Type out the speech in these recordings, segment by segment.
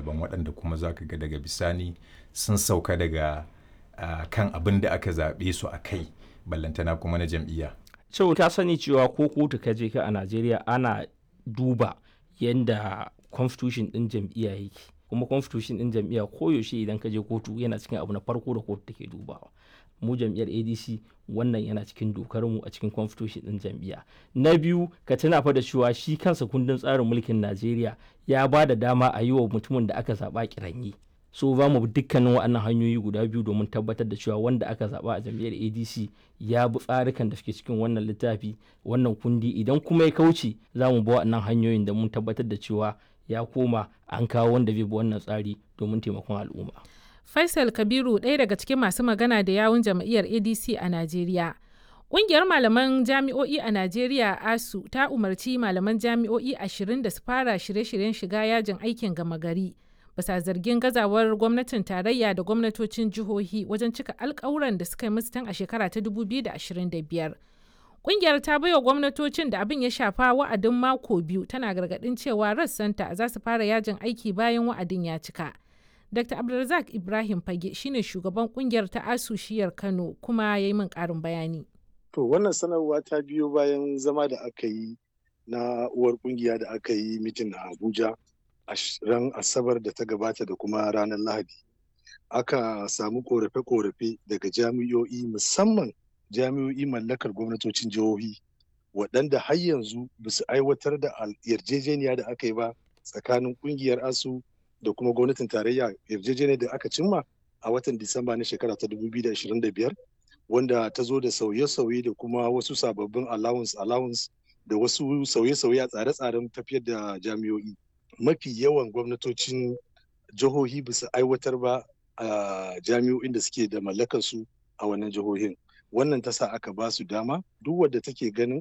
daban waɗanda kuma za ka ga daga bisani sun sauka daga uh, kan abin da aka zaɓe su a kai ballantana kuma na jam'iyya. Cewa ka sani cewa ko kotu ka je ka a Najeriya ana duba yadda constitution ɗin jam'iyya yake kuma constitution ɗin jam'iyya koyaushe idan ka je kotu yana cikin abu na farko da kotu take dubawa. mu jam'iyyar adc wannan yana cikin dokar mu a cikin constitution din jam'iyya na biyu ka tuna fa da cewa shi kansa kundin tsarin mulkin najeriya ya ba da dama a yi wa mutumin da aka zaɓa kiranyi so za mu dukkanin waɗannan hanyoyi guda biyu domin tabbatar da cewa wanda aka zaɓa a jam'iyyar adc ya bi tsarikan da suke cikin wannan littafi wannan kundi idan kuma ya kauce za mu bi waɗannan hanyoyin da mun tabbatar da cewa ya koma an kawo wanda zai bi wannan tsari domin taimakon al'umma. Faisal Kabiru ɗaya daga cikin masu magana da yawun jam'iyyar ADC a Najeriya. Ƙungiyar malaman jami'o'i a Najeriya ASU ta umarci malaman jami'o'i ashirin da su fara shirye-shiryen shiga yajin aikin gama gari. Bisa zargin gazawar gwamnatin tarayya da gwamnatocin jihohi wajen cika alkawuran da suka yi musu tun a shekara ta 2025. Ƙungiyar ta baiwa gwamnatocin da abin ya shafa wa'adin mako biyu tana gargaɗin cewa rassanta za su fara yajin aiki bayan wa'adin ya cika. Dr. Abdulrazak Ibrahim Fage shine shugaban kungiyar ta Asushiyar Kano kuma ya yi min ƙarin bayani. To wannan sanarwa ta biyo bayan zama da aka yi na uwar kungiya da aka yi mitin a Abuja a ran Asabar da ta gabata da kuma ranar Lahadi. Aka samu korafe-korafe daga jami'o'i musamman jami'o'i mallakar gwamnatocin jihohi waɗanda har yanzu ba su aiwatar da yarjejeniya da aka yi ba tsakanin kungiyar ASU da kuma gwamnatin tarayya yarjejeniyar da aka cimma a watan Disamba na shekara ta 2025 wanda ta zo da sauye-sauye da kuma wasu sababbin allowance allowance da wasu sauye-sauye a tsare-tsaren tafiyar da jami'o'i. Mafi yawan gwamnatocin jihohi ba su aiwatar ba a jami'o'in da suke da mallakar su a wannan jihohin. Wannan ta sa aka ba su dama duk wadda take ganin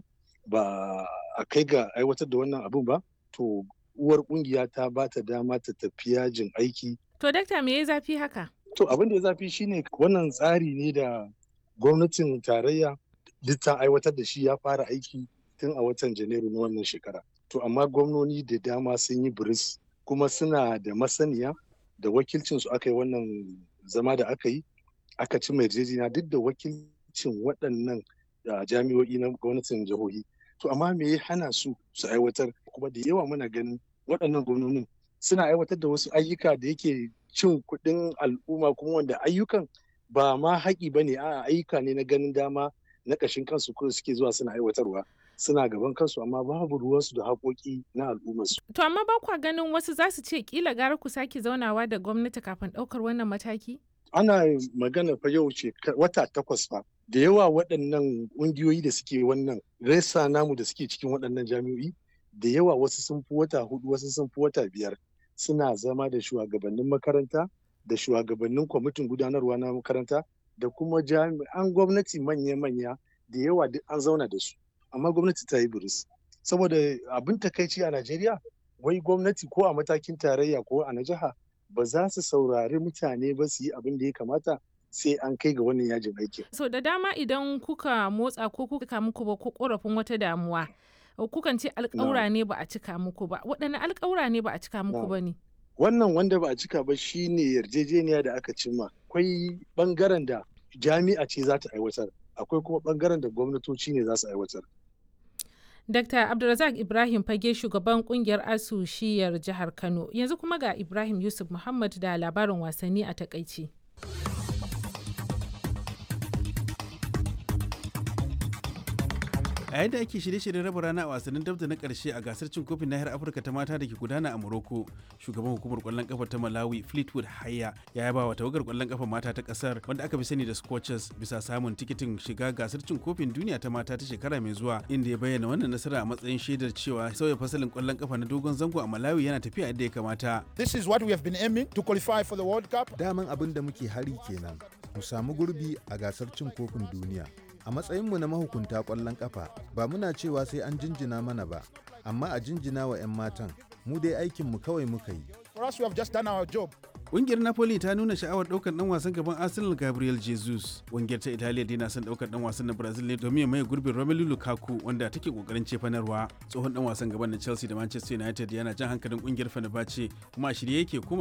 ba a kai ga aiwatar da wannan abin ba to uwar kungiya ta ba ta dama ta tafi yajin aiki. To dakta me ya zafi haka? To abin da ya zafi shine wannan tsari ne da gwamnatin tarayya duk ta aiwatar da shi ya fara aiki tun a watan Janairu na wannan shekara. To amma gwamnoni da dama sun yi biris kuma suna da masaniya da wakilcin su aka yi wannan zama da aka yi aka ci mai yarjejeniya duk da wakilcin waɗannan jami'o'i na gwamnatin jihohi. To amma me ya hana su su aiwatar kuma da yawa muna ganin waɗannan gwamnonin suna aiwatar da wasu ayyuka da yake cin kuɗin al'umma kuma wanda ayyukan ba ma haƙi ba ne a ayyuka ne na ganin dama na ƙashin kansu ko suke zuwa suna aiwatarwa suna gaban kansu amma babu ruwansu da haƙoƙi na al'ummarsu. To amma ba kwa ganin wasu za su ce kila gara ku sake zaunawa da gwamnati kafin ɗaukar wannan mataki? Ana magana fa yau ce wata takwas fa da yawa waɗannan ƙungiyoyi da suke wannan resa namu da suke cikin waɗannan jami'o'i da yawa wasu sun fi wata hudu wasu sun fi wata biyar suna zama da shugabannin makaranta da shugabannin kwamitin gudanarwa na makaranta da kuma jami'an gwamnati manya-manya da yawa duk an zauna da su amma gwamnati ta yi buris saboda abin takaici a najeriya wai gwamnati ko a matakin tarayya ko a na jiha ba za su saurari mutane ba su yi abin da ya kamata sai an kai ga wannan yajin aikin. so da dama idan kuka motsa ko kuka muku ba ko korafin wata damuwa kukan ce alƙawura ne ba a cika muku ba waɗanne alƙawura ne ba a cika muku ba ne wannan wanda ba a cika ba shine yarjejeniya da aka cimma akwai bangaren da jami'a ce za ta aiwatar akwai kuma bangaren da gwamnatoci ne za su aiwatar Dr. Abdulrazak Ibrahim Fage shugaban kungiyar ASU shiyar jihar Kano yanzu kuma ga Ibrahim Yusuf Muhammad da labarin wasanni a takaici. a yadda ake shirye-shiryen raba rana a wasannin dabda na karshe a gasar cin kofin nahiyar afirka ta mata da ke gudana a morocco shugaban hukumar kwallon kafa ta malawi fleetwood haya ya yaba wa tawagar kwallon kafa mata ta kasar wanda aka fi sani da scorchers bisa samun tikitin shiga gasar cin kofin duniya ta mata ta shekara mai zuwa inda ya bayyana wannan nasara a matsayin shaidar cewa sauya fasalin kwallon kafa na dogon zango a malawi yana tafiya yadda ya kamata this is what we have been aiming to qualify for the world cup daman abin da muke hari kenan mu samu gurbi a gasar cin kofin duniya a matsayinmu na mahukunta ƙwallon ƙafa ba muna cewa sai an jinjina mana ba amma a jinjina wa 'yan matan mu dai aikinmu kawai muka yi Ƙungiyar Napoli ta nuna sha'awar ɗaukar ɗan wasan gaban Arsenal Gabriel Jesus. Ƙungiyar ta Italiya dai na son ɗaukar ɗan wasan na Brazil ne domin ya maye gurbin Romelu Lukaku wanda take ƙoƙarin cefanarwa. Tsohon ɗan wasan gaban na Chelsea da Manchester United yana jan hankalin ƙungiyar Fenerbahce kuma a shirye yake kuma